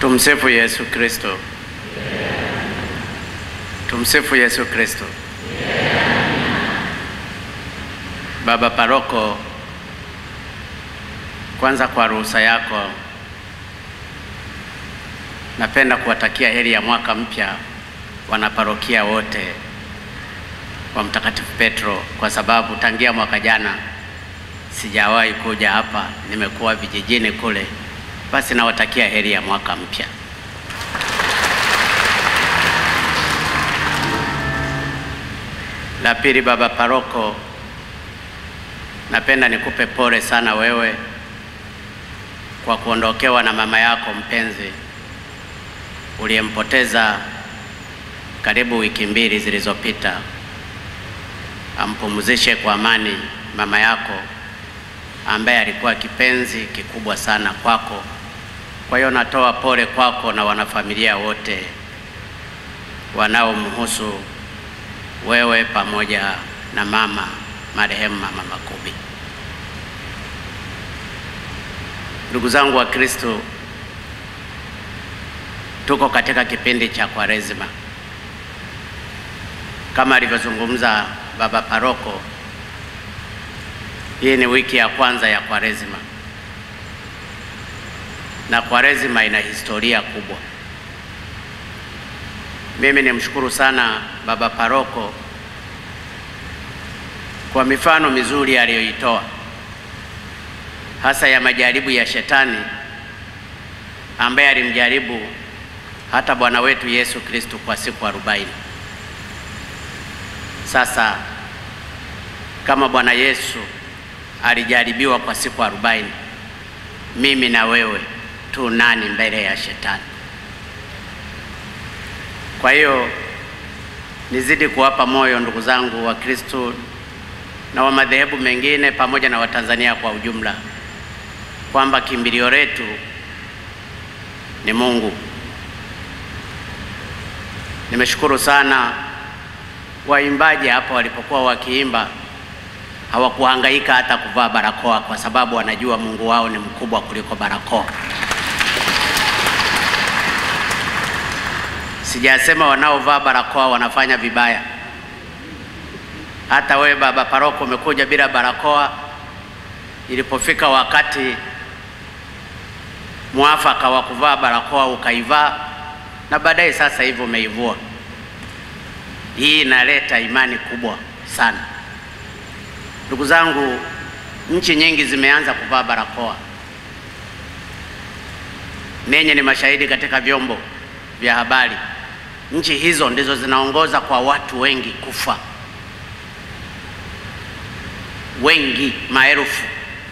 Tumsifu Yesu Kristo. Tumsifu Yesu Kristo. Baba Paroko, kwanza kwa ruhusa yako napenda kuwatakia heri ya mwaka mpya wanaparokia wote wa Mtakatifu Petro, kwa sababu tangia mwaka jana sijawahi kuja hapa, nimekuwa vijijini kule. Basi nawatakia heri ya mwaka mpya. La pili, baba paroko, napenda nikupe pole sana wewe kwa kuondokewa na mama yako mpenzi uliyempoteza karibu wiki mbili zilizopita. Ampumzishe kwa amani mama yako ambaye alikuwa kipenzi kikubwa sana kwako. Kwa hiyo natoa pole kwako na wanafamilia wote wanaomhusu wewe pamoja na mama marehemu Mama Makubi. Ndugu zangu wa Kristo, tuko katika kipindi cha Kwaresima kama alivyozungumza baba paroko. Hii ni wiki ya kwanza ya Kwaresima na Kwaresima ina historia kubwa. Mimi nimshukuru sana baba paroko kwa mifano mizuri aliyoitoa, hasa ya majaribu ya Shetani ambaye alimjaribu hata Bwana wetu Yesu Kristo kwa siku arobaini. Sasa kama Bwana Yesu alijaribiwa kwa siku arobaini, mimi na wewe tu nani mbele ya Shetani? Kwa hiyo nizidi kuwapa moyo ndugu zangu wa Kristo na wa madhehebu mengine pamoja na Watanzania kwa ujumla kwamba kimbilio letu ni Mungu. Nimeshukuru sana waimbaji hapo walipokuwa wakiimba hawakuhangaika hata kuvaa barakoa kwa sababu wanajua Mungu wao ni mkubwa kuliko barakoa. Sijasema wanaovaa barakoa wanafanya vibaya. Hata wewe baba paroko umekuja bila barakoa, ilipofika wakati mwafaka wa kuvaa barakoa ukaivaa, na baadaye sasa hivi umeivua. Hii inaleta imani kubwa sana. Ndugu zangu, nchi nyingi zimeanza kuvaa barakoa. Nenye ni mashahidi katika vyombo vya habari. Nchi hizo ndizo zinaongoza kwa watu wengi kufa, wengi maelfu.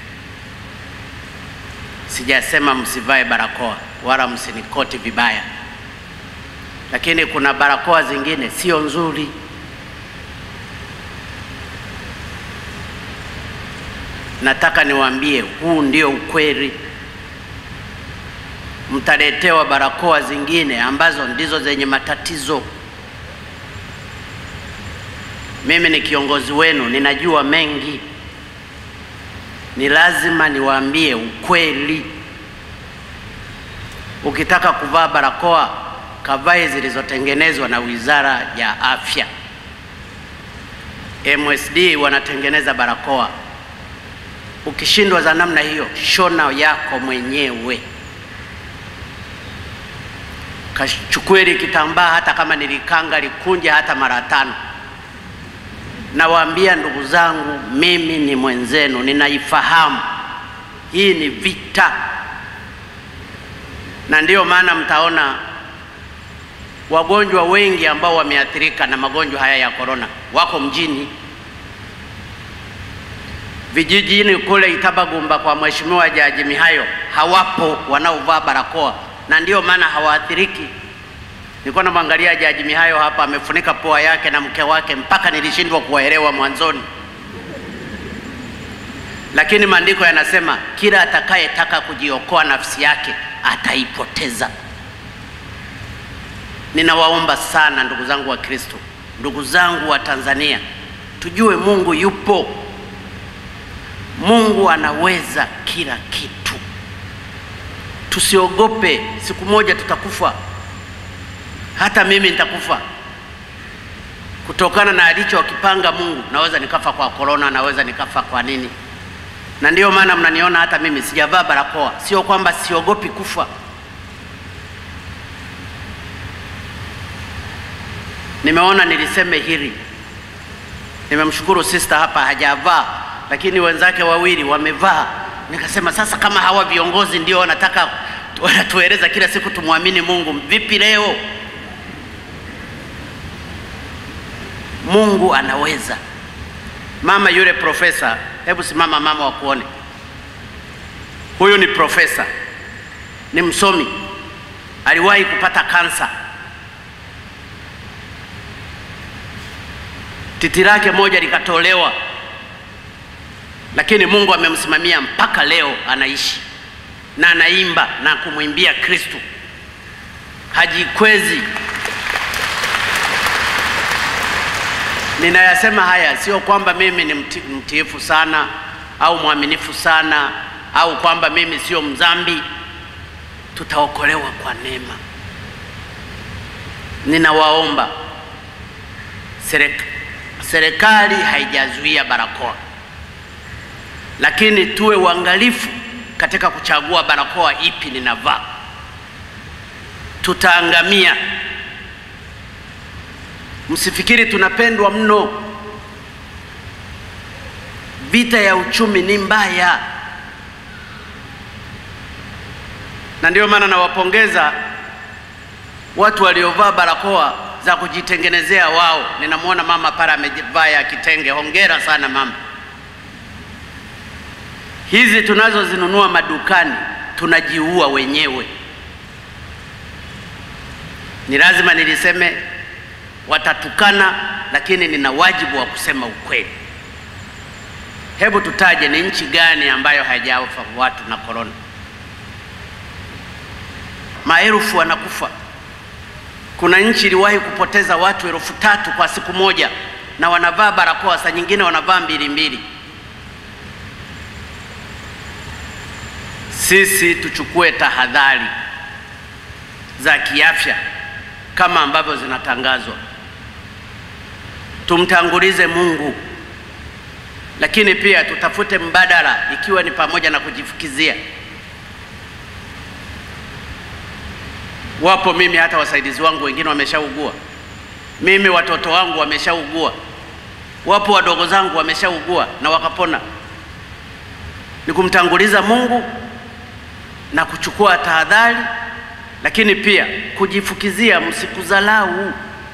Sijasema msivae barakoa wala msinikoti vibaya, lakini kuna barakoa zingine sio nzuri. Nataka niwaambie, huu ndio ukweli. Mtaletewa barakoa zingine ambazo ndizo zenye matatizo. Mimi ni kiongozi wenu, ninajua mengi, ni lazima niwaambie ukweli. Ukitaka kuvaa barakoa, kavae zilizotengenezwa na Wizara ya Afya. MSD wanatengeneza barakoa. Ukishindwa za namna hiyo, shona yako mwenyewe kachukue ile kitambaa, hata kama nilikanga likunje hata mara tano. Nawaambia ndugu zangu, mimi ni mwenzenu, ninaifahamu hii ni vita, na ndiyo maana mtaona wagonjwa wengi ambao wameathirika na magonjwa haya ya korona wako mjini. Vijijini kule Itabagumba kwa Mheshimiwa Jaji Mihayo hawapo wanaovaa barakoa na ndiyo maana hawaathiriki. Nilikuwa namwangalia Jaji Mihayo hapa amefunika pua yake na mke wake, mpaka nilishindwa kuwaelewa mwanzoni, lakini maandiko yanasema kila atakayetaka kujiokoa nafsi yake ataipoteza. Ninawaomba sana ndugu zangu wa Kristo, ndugu zangu wa Tanzania, tujue Mungu yupo. Mungu anaweza kila kitu tusiogope, siku moja tutakufa. Hata mimi nitakufa kutokana na alichokipanga Mungu. Naweza nikafa kwa korona, naweza nikafa kwa nini, na ndiyo maana mnaniona hata mimi sijavaa barakoa. Sio kwamba siogopi kufa, nimeona niliseme hili. Nimemshukuru sister hapa hajavaa, lakini wenzake wawili wamevaa. Nikasema sasa, kama hawa viongozi ndio wanataka wanatueleza kila siku tumwamini Mungu, vipi leo? Mungu anaweza. Mama yule profesa, hebu simama mama, wakuone. Huyu ni profesa, ni msomi, aliwahi kupata kansa. Titi lake moja likatolewa, lakini Mungu amemsimamia mpaka leo anaishi na anaimba na kumwimbia Kristo, hajikwezi. Ninayasema haya sio kwamba mimi ni mti, mtiifu sana au mwaminifu sana au kwamba mimi sio mzambi. Tutaokolewa kwa neema. Ninawaomba serikali, serikali haijazuia barakoa, lakini tuwe uangalifu katika kuchagua barakoa ipi ninavaa. Tutaangamia. Msifikiri tunapendwa mno. Vita ya uchumi ni mbaya, na ndio maana nawapongeza watu waliovaa barakoa za kujitengenezea wao. Ninamwona mama pale amevaa ya kitenge, hongera sana mama. Hizi tunazozinunua madukani tunajiua wenyewe. Ni lazima niliseme watatukana lakini nina wajibu wa kusema ukweli. Hebu tutaje ni nchi gani ambayo haijafa watu na korona? Maelfu wanakufa. Kuna nchi iliwahi kupoteza watu elfu tatu kwa siku moja, na wanavaa barakoa, saa nyingine wanavaa mbili mbili. Sisi tuchukue tahadhari za kiafya kama ambavyo zinatangazwa tumtangulize Mungu, lakini pia tutafute mbadala, ikiwa ni pamoja na kujifukizia. Wapo mimi hata wasaidizi wangu wengine wameshaugua, mimi watoto wangu wameshaugua, wapo wadogo zangu wameshaugua na wakapona. Ni kumtanguliza Mungu na kuchukua tahadhari, lakini pia kujifukizia, msikuzalau.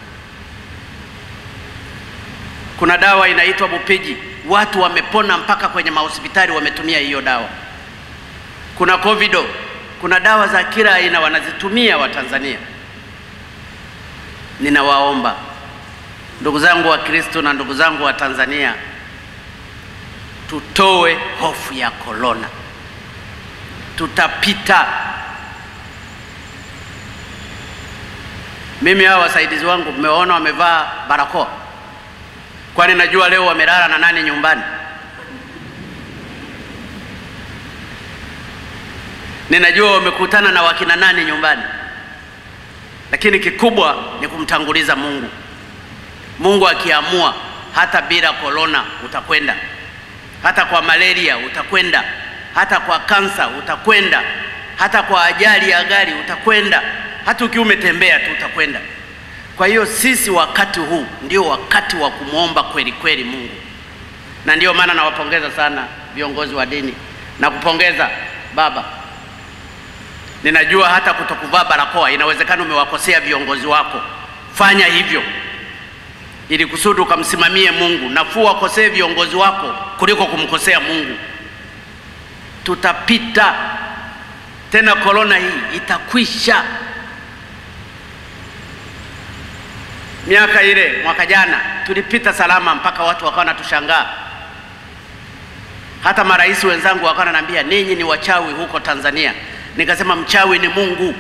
Kuna dawa inaitwa Bupiji, watu wamepona mpaka kwenye mahospitali wametumia hiyo dawa. Kuna Covido, kuna dawa za kila aina wanazitumia Watanzania. Ninawaomba ndugu zangu wa Kristo na ndugu zangu wa Tanzania, tutoe hofu ya korona, tutapita. Mimi hao wasaidizi wangu mmewaona wamevaa barakoa Kwani najua leo wamelala na nani nyumbani? Ninajua wamekutana na wakina nani nyumbani, lakini kikubwa ni kumtanguliza Mungu. Mungu akiamua, hata bila korona utakwenda, hata kwa malaria utakwenda, hata kwa kansa utakwenda, hata kwa ajali ya gari utakwenda, hata ukiwa umetembea tu utakwenda. Kwa hiyo sisi wakati huu ndio wakati wa kumwomba kweli kweli Mungu, na ndio maana nawapongeza sana viongozi wa dini na kupongeza baba. Ninajua hata kutokuvaa barakoa inawezekana umewakosea viongozi wako, fanya hivyo ili kusudi ukamsimamie Mungu. Nafuu wakosee viongozi wako kuliko kumkosea Mungu. Tutapita tena, korona hii itakwisha. Miaka ile mwaka jana tulipita salama, mpaka watu wakawa wanatushangaa. Hata marais wenzangu wakawa wananiambia ninyi ni wachawi huko Tanzania. Nikasema mchawi ni Mungu.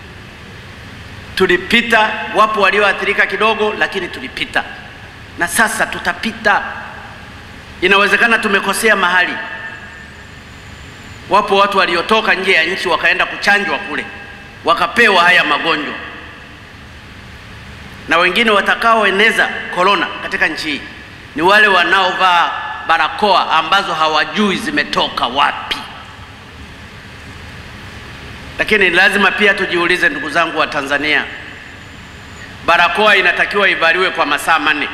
Tulipita, wapo walioathirika kidogo, lakini tulipita, na sasa tutapita. Inawezekana tumekosea mahali, Wapo watu waliotoka nje ya nchi wakaenda kuchanjwa kule, wakapewa haya magonjwa, na wengine watakaoeneza korona katika nchi hii ni wale wanaovaa barakoa ambazo hawajui zimetoka wapi. Lakini lazima pia tujiulize, ndugu zangu wa Tanzania, barakoa inatakiwa ivaliwe kwa masaa manne,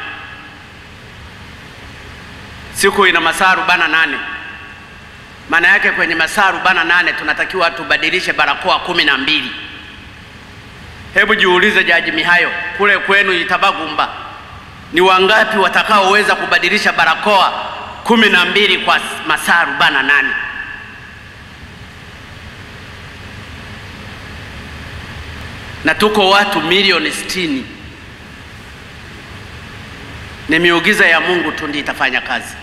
siku ina masaa arobaini na nane. Maana yake kwenye masaa arobaini na nane tunatakiwa tubadilishe barakoa kumi na mbili. Hebu jiulize, Jaji Mihayo, kule kwenu Itabagumba ni wangapi watakaoweza kubadilisha barakoa kumi na mbili kwa masaa arobaini na nane? Na tuko watu milioni sitini. Ni miujiza ya Mungu tu ndiyo itafanya kazi.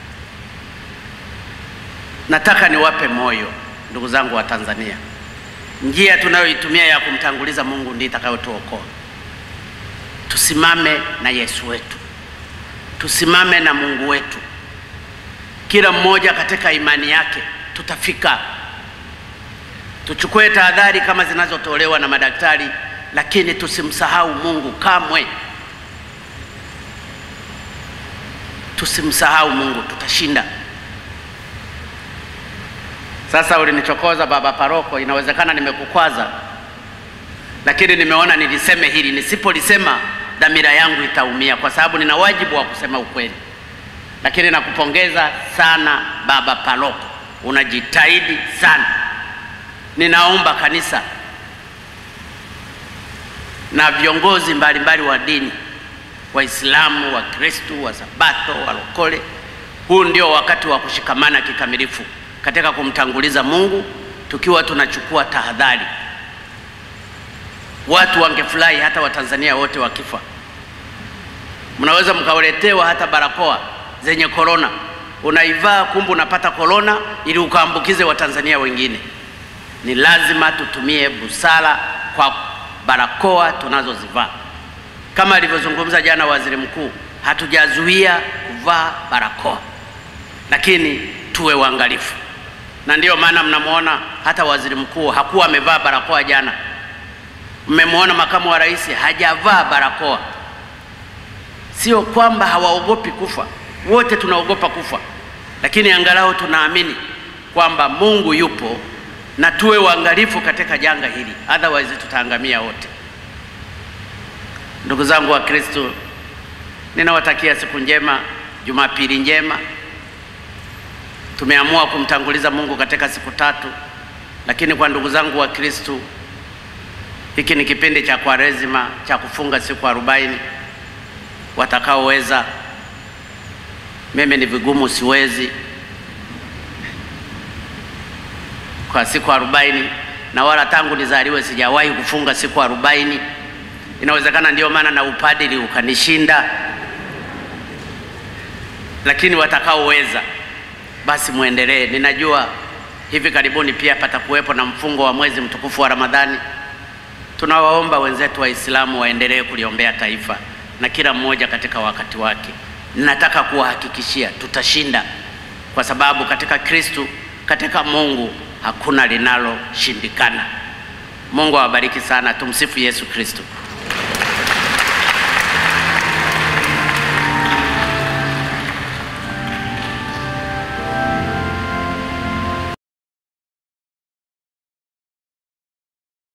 Nataka niwape moyo ndugu zangu wa Tanzania, njia tunayoitumia ya kumtanguliza Mungu ndiyo itakayotuokoa. Tusimame na Yesu wetu, tusimame na Mungu wetu, kila mmoja katika imani yake, tutafika. Tuchukue tahadhari kama zinazotolewa na madaktari, lakini tusimsahau Mungu kamwe. Tusimsahau Mungu, tutashinda. Sasa ulinichokoza baba paroko, inawezekana nimekukwaza, lakini nimeona niliseme hili. Nisipolisema dhamira yangu itaumia, kwa sababu nina wajibu wa kusema ukweli. Lakini nakupongeza sana baba paroko, unajitahidi sana. Ninaomba kanisa na viongozi mbalimbali wa dini, Waislamu, Wakristu, wa Sabato, walokole, huu ndio wakati wa kushikamana kikamilifu katika kumtanguliza Mungu tukiwa tunachukua tahadhari. Watu wangefurahi hata Watanzania wote wakifa. Mnaweza mkauletewa hata barakoa zenye korona, unaivaa kumbe unapata korona ili ukaambukize Watanzania wengine. Ni lazima tutumie busara kwa barakoa tunazozivaa. Kama alivyozungumza jana waziri mkuu, hatujazuia kuvaa barakoa, lakini tuwe waangalifu, na ndiyo maana mnamwona hata waziri mkuu hakuwa amevaa barakoa jana. Mmemwona makamu wa rais hajavaa barakoa. Sio kwamba hawaogopi kufa, wote tunaogopa kufa, lakini angalau tunaamini kwamba Mungu yupo na tuwe waangalifu katika janga hili, otherwise tutaangamia wote. Ndugu zangu wa Kristo, ninawatakia siku njema, Jumapili njema. Tumeamua kumtanguliza Mungu katika siku tatu, lakini kwa ndugu zangu wa Kristo, hiki ni kipindi cha Kwaresima cha kufunga siku arobaini. Watakaoweza, mimi ni vigumu, siwezi kwa siku arobaini, na wala tangu nizaliwe sijawahi kufunga siku arobaini. Inawezekana ndio maana na upadili ukanishinda, lakini watakaoweza basi muendelee. Ninajua hivi karibuni pia patakuwepo na mfungo wa mwezi mtukufu wa Ramadhani. Tunawaomba wenzetu Waislamu waendelee kuliombea taifa na kila mmoja katika wakati wake. Ninataka kuwahakikishia tutashinda, kwa sababu katika Kristu, katika Mungu hakuna linaloshindikana. Mungu awabariki sana. Tumsifu Yesu Kristo.